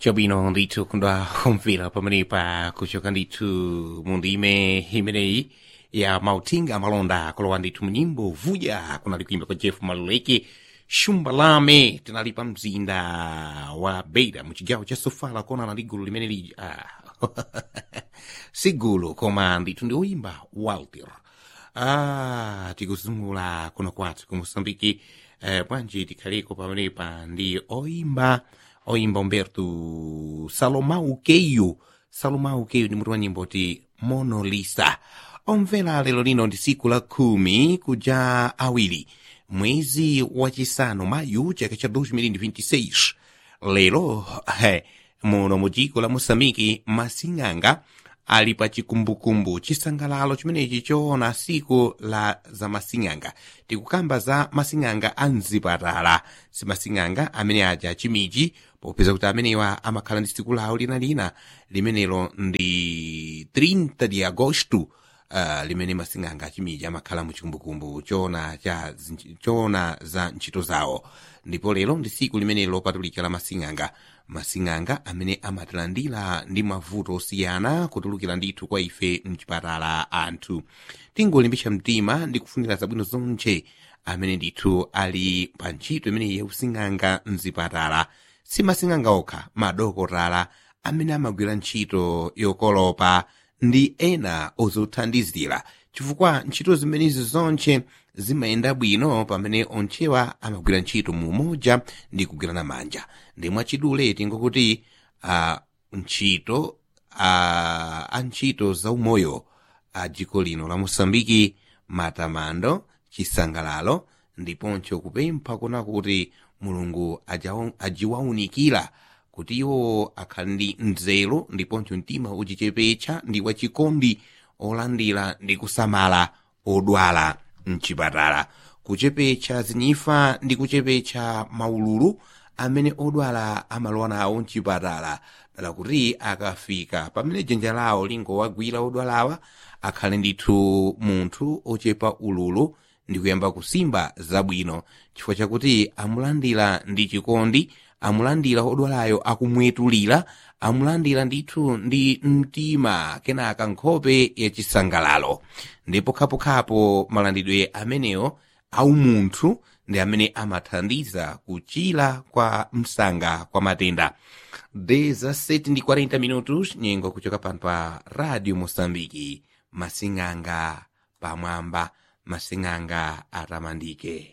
Chabwino ndithu kundwa kumvera pamenepa kuchoka ndithu mu ndime imeneyi ya mauthenga amalonda kulowa ndithu munyimbo vuja kunali kuimba kwa jeff maluleke shumbalame tinali pa mzinda wa beira mu chigawo cha sofala konana ndi gulu limene lija ah. si gulu koma ndithu ndi oyimba walter ah, tikuzungula kuno kwathu ku mosambiki eh, bwanji tikhaleko pamenepa ndi oyimba oyimba umberto salomão keio salomão keio ndi mutu wa nyimbo ti monolisa omvera lero lino ndi siku la khumi kuja awiri mwezi wachisanu mayu chaka cha 2026 lero he, muno mu dziko la moçambike masing'anga ali pa chikumbukumbu chisangalalo chimenechi choona siku la za masing'anga tikukamba za masing'anga a mzipatala si masing'anga amene aja chimiji popeza kuti amenewa amakhala ndi siku lawo linalina limenelo ndi 30 de agosto uh, limene masing'anga achimiji amakhala mu chikumbukumbu choona cha choona za ntchito zawo ndipo lero ndi siku limene lopatulika la masing'anga masing'anga amene amatilandira ndi mavuto osiyana kutulukira ndithu kwa ife mchipatala anthu tingolimbitsa mtima ndi kufunira zabwino zonse amene ndithu ali pa ntchito imeneyi yausing'anga mzipatala si masing'anga okha madokotala amene amagwira ntchito yokolopa ndi ena ozothandizira chifukwa ntchito zimenezi zonse zimayenda bwino pamene onchewa amagwira ntchito mu umoja ndi kugwirana manja ndi mwachidule tingokuti uh, ntchito uh, a ntchito zaumoyo a dziko lino la mosambiki matamando chisangalalo ndiponso kupempha kuna kuti mulungu ajiwaunikira kuti iwo akhale ndi nzeru ndiponso mtima uchichepetsa ndi wachikondi olandira ndi kusamala odwala mchipatala kuchepetsa zinyifa ndi kuchepetsa maululu amene odwala amalowa nawo mchipatala dala kuti akafika pamene dzanja lawo lingowagwira odwalawa akhale ndithu munthu ochepa ululu ndi kuyamba kusimba zabwino chifukwa chakuti amulandira ndi chikondi amulandira odwalayo akumwetulira amulandira ndithu ndi mtima kenaka nkhope yachisangalalo ndipo khapokhapo malandidwe amenewo aumunthu ndi amene amathandiza kuchira kwa msanga kwa matenda 17 ndi 40 minutos nyengo kuchoka pano pa radio mosambiki masing'anga pamwamba masing'anga atamandike